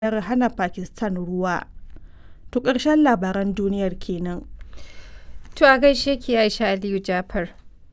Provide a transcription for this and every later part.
yarjejeniyar hana Pakistan ruwa. To ƙarshen labaran duniyar kenan. To a gaishe ki Aisha Aliyu Jafar.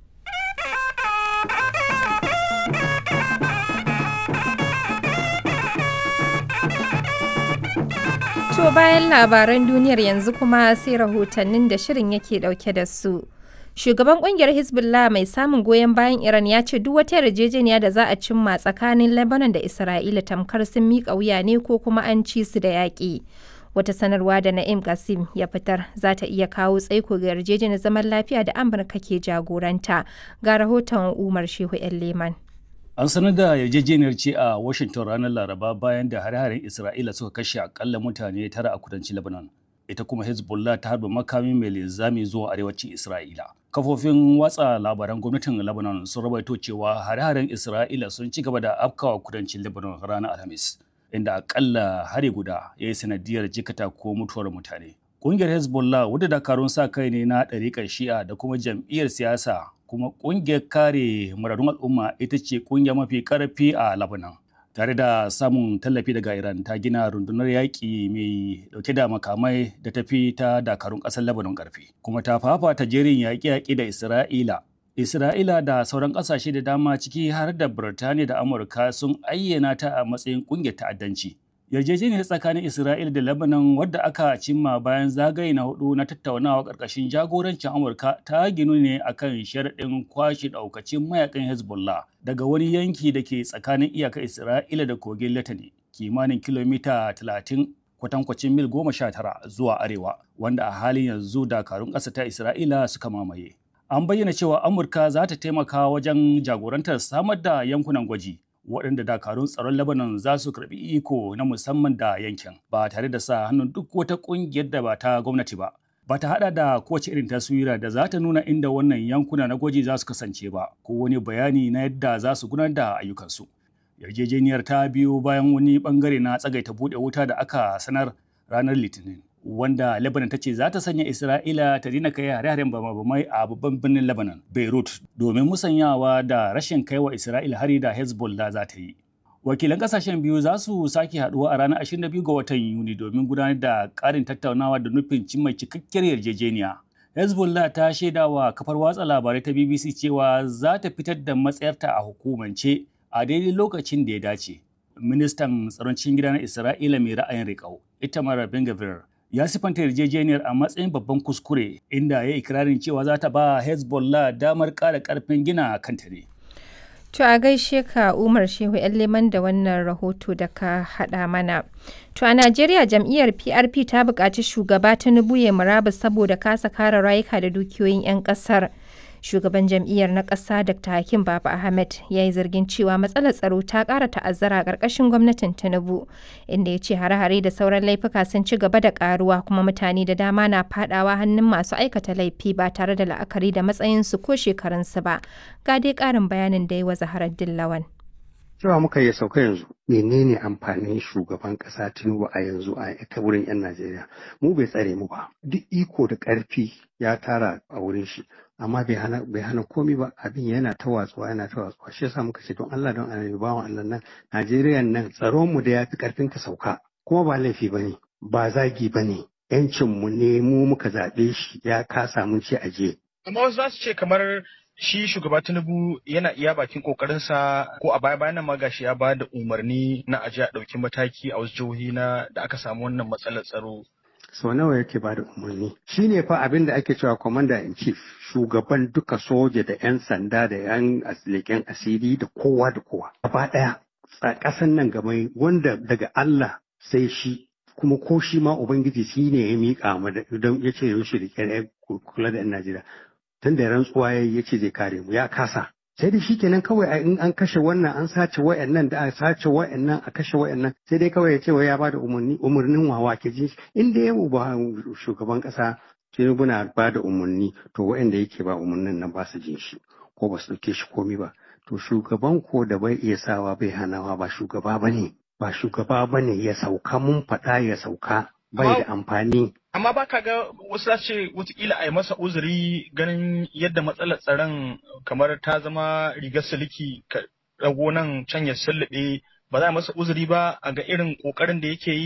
To bayan labaran duniyar yanzu kuma sai rahotannin da shirin yake dauke da su. Shugaban kungiyar Hezbollah mai samun goyon bayan Iran ya ce duk wata yarjejeniya da za a cimma tsakanin Lebanon da Isra'ila tamkar sun miƙa wuya ne ko kuma an ci su da yaƙi. Wata sanarwa da Na'im Qasim ya fitar za ta iya kawo tsaiko ga yarjejeniyar zaman lafiya da Amurka ke jagoranta. Ga rahoton Umar Shehu 'yan Leman. An sanar da yarjejeniyar ce a Washington ranar Laraba bayan da hare-haren Isra'ila suka kashe akalla mutane tara a kudancin Lebanon. Ita kuma Hezbollah ta harba makami mai linzami zuwa arewacin Isra'ila. Kafofin watsa labaran gwamnatin Lebanon sun rawaito cewa hare-haren Isra'ila sun ci gaba da afkawa kudancin Lebanon ranar Alhamis, inda akalla hari guda ya yi sanadiyar jikata ko mutuwar mutane. Ƙungiyar Hezbollah wadda dakarun sa kai ne na ɗariƙar Shi'a da kuma jam'iyyar siyasa kuma ƙungiyar kare muradun al'umma ita ce ƙungiya mafi ƙarfi a Lebanon. Tare da samun tallafi daga Iran ta gina rundunar yaƙi mai ɗauke da makamai da tafi ta dakarun ƙasar Lebanon ƙarfi. Kuma ta fafata jerin yaƙe-yaƙe da Isra'ila. Isra'ila da sauran ƙasashe da dama ciki har da Birtaniya da Amurka sun ayyana ta a matsayin ƙungiyar ta'addanci. yarjejeniyar tsakanin Isra'ila da Lebanon wadda aka cimma bayan zagaye na hudu na tattaunawa ƙarƙashin jagorancin Amurka ta ginu ne akan sharaɗin kwashe ɗaukacin mayakan Hezbollah daga wani yanki da ke tsakanin iyakar Isra'ila da kogin Latani kimanin kilomita 30 kwatankwacin mil goma sha tara zuwa arewa wanda a halin yanzu dakarun ƙasa ta Isra'ila suka mamaye. An bayyana cewa Amurka za ta taimaka wajen jagorantar samar da yankunan gwaji waɗanda dakarun tsaron Lebanon za su karɓi iko na musamman da yankin ba tare da sa hannun duk wata ƙungiyar da ba ta gwamnati ba. Ba ta haɗa da kowace irin taswira da za ta nuna inda wannan yankuna na gwaji za su kasance ba ko wani bayani na yadda za su gudanar da ayyukansu. Yarjejeniyar ta biyo bayan wani bangare na tsagaita buɗe wuta da aka sanar ranar Litinin. wanda Lebanon ta ce za ta sanya Isra'ila ta dina kai hare-haren bama-bamai a babban birnin Lebanon, Beirut, domin musanyawa da rashin kaiwa Isra'ila hari da Hezbollah za ta yi. Wakilan kasashen biyu za su sake haduwa a ranar 22 ga watan Yuni domin gudanar da ƙarin tattaunawa da nufin cimma cikakkiyar yarjejeniya. Hezbollah ta shaida wa kafar watsa labarai ta BBC cewa za ta fitar da matsayarta a hukumance a daidai lokacin da ya dace. Ministan tsaron cikin gida na Isra'ila mai ra'ayin riƙau, Itamar Ben-Gvir, ya sifanta yarjejeniyar a matsayin babban kuskure inda ya ikirarin cewa za ta ba hezbollah damar ƙara ƙarfin gina kanta ne To a gaishe ka Umar Shehu ‘yan leman da wannan rahoto da ka haɗa mana. To a Najeriya jam'iyyar PRP ta buƙaci shugaba Tinubu ya murabus saboda kasa kare rayuka da dukiyoyin 'yan ƙasar. Shugaban jam'iyyar na ƙasa Dr. Hakim Baba Ahmed ya yi zargin cewa matsalar tsaro ta ƙara ta'azzara a ƙarƙashin gwamnatin Tinubu, inda ya ce hare-hare da sauran laifuka sun ci gaba da ƙaruwa kuma mutane da dama na faɗawa hannun masu aikata laifi ba tare da la'akari da matsayinsu ko shekarunsu ba. Ga dai ƙarin bayanin da ya wa Zaharar Dillawan. cewa muka yi sauka yanzu menene amfanin shugaban kasa tinubu a yanzu a ta wurin yan najeriya mu bai tsare mu ba duk iko da karfi ya tara a wurin shi amma bai hana bai hana komi ba abin yana ta watsuwa yana ta watsuwa shi yasa muka ce don Allah don annabi bawan Allah nan Najeriya nan tsaron mu da yafi karfin ka sauka kuma ba laifi bane ba zagi bane yancin mu ne mu muka zabe shi ya kasa mun ce aje amma wasu za su ce kamar shi shugaba tinubu yana iya bakin kokarinsa ko a baya bayan ma gashi ya ba da umarni na aje a ɗauki mataki a wasu jihohi na da aka samu wannan matsalar tsaro sau nawa yake ba da umarni shi ne fa abin da ake cewa commander in chief shugaban duka soja da 'yan sanda da 'yan leƙen asiri da kowa da kowa gaba ɗaya ƙasan nan gaba wanda daga Allah sai shi kuma ko shi ma ubangiji shi ne ya miƙa mu don ya ce yaushe da kula da 'yan Najeriya tun da rantsuwa ya ya ce zai kare mu ya kasa sai dai shikenan kawai in an kashe wannan an sace wayannan da a sace wayannan a kashe wayannan sai dai kawai ya ce wai ya bada umarni umarnin wawa ke ji in da yau ba shugaban kasa Tinubu na ba da umarni to wayanda yake ba umarnin nan ba su jin shi ko ba su dauke shi komi ba to shugaban ko da bai iya sawa bai hanawa ba shugaba bane ba shugaba bane ya sauka mun faɗa ya sauka bai da amfani amma ba ka ga wasu za ce watakila a yi masa uzuri ganin yadda matsalar tsaron kamar ta zama rigar siliki ka rago nan can ya sullube ba za a masa uzuri ba a ga irin kokarin da yake yi